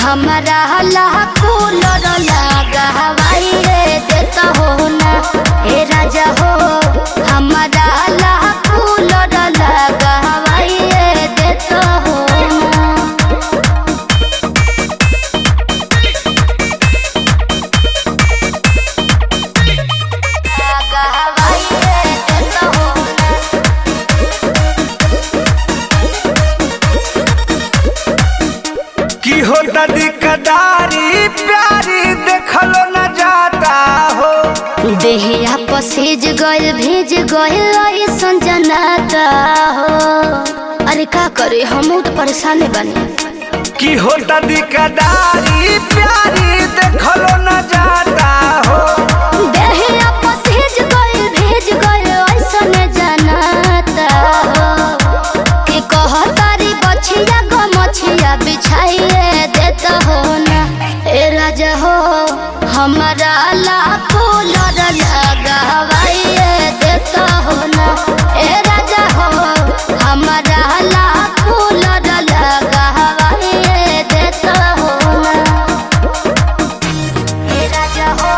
हमारा हला कूलर लगा हवाई रे देता हो ना हे राजा हो हमारा हला कूलर लगा हवाई रे देता हो ना लगा हवाई रे देता हो ना की होता दिकदारी प्यारी देखलो न जाता हो देहिया पसेज गइल भेज गइल ऐसन जनाता हो अरे का करे हम तो परेशान बने की होता दिकदारी प्यारी देखलो न जाता हो देहिया पसेज गइल भेज गइल ऐसन जनाता हो कि कहतारी बछिया गो मछिया बिछाइए देता हो ना ए राजा हो हमारा लाखो लड़ लगा हवाइए देता हो ना ए राजा हो हमारा लाखो लड़ लगा हवाइए देता हो ना ए राजा हो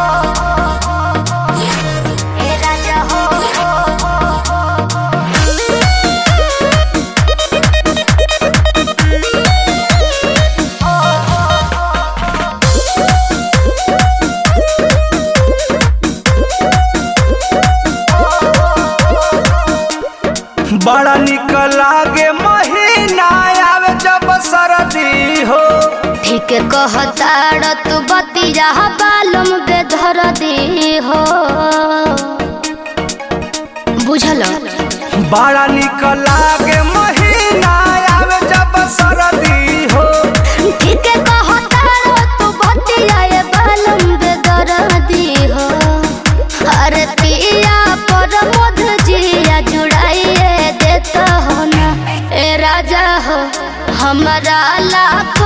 ए राजा हो बड़ा निक लागे महीना आवे जब सरदी हो ठीक कहताड़ तू बतिया बालम बेधर दी हो बुझल बड़ा निक लागे महीना आवे जब सरदी हो ठीक कहताड़ तू बतिया बालम बेधर दी हो अरे पिया पर मध जिया जुड़ाइए देता हो ना ए राजा हो हमारा लाख